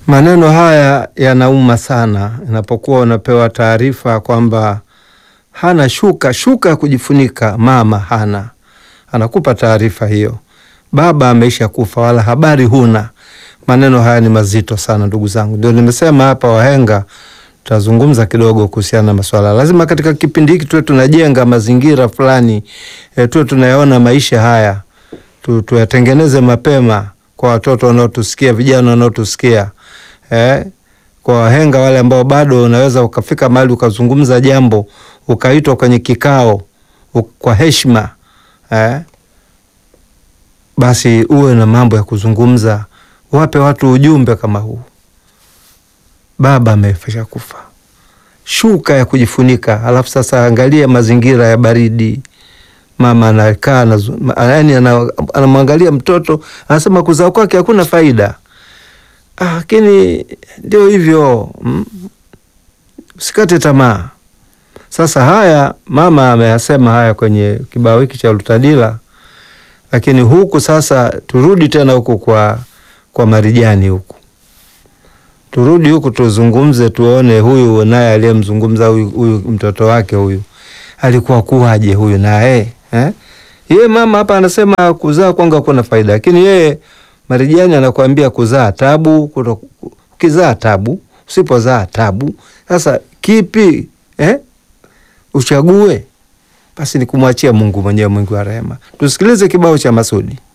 Maneno haya yanauma sana inapokuwa unapewa taarifa kwamba hana shuka shuka ya kujifunika, mama hana, anakupa taarifa hiyo, baba ameisha kufa, wala habari huna. Maneno haya ni mazito sana ndugu zangu, ndio nimesema hapa, wahenga tutazungumza kidogo kuhusiana na maswala. Lazima katika kipindi hiki tuwe tunajenga mazingira fulani e, tuwe tunayaona maisha haya tu, tuyatengeneze mapema kwa watoto wanaotusikia, vijana wanaotusikia eh, kwa wahenga wale ambao bado unaweza ukafika mahali ukazungumza jambo ukaitwa kwenye kikao u, kwa heshima eh, basi uwe na mambo ya kuzungumza, wape watu ujumbe kama huu. Baba amefisha kufa, shuka ya kujifunika. Alafu sasa angalia mazingira ya baridi, mama anakaa yaani anamwangalia mtoto, anasema kuzaa kwake hakuna faida lakini ndio hivyo mm, usikate tamaa. Sasa haya mama ameyasema haya kwenye kibao hiki cha Lutadila, lakini huku sasa turudi tena huku kwa, kwa Marijani huku turudi huku tuzungumze, tuone huyu naye aliyemzungumza huyu, huyu mtoto wake huyu alikuwa kuwaje huyu naye eh? Yeye mama hapa anasema kuzaa kwangu hakuna faida, lakini yeye Marijani anakuambia kuzaa tabu, ukizaa tabu, usipozaa tabu. Sasa kipi eh? Uchague basi, ni kumwachia Mungu mwenyewe, Mungu wa rehema. Tusikilize kibao cha Masudi.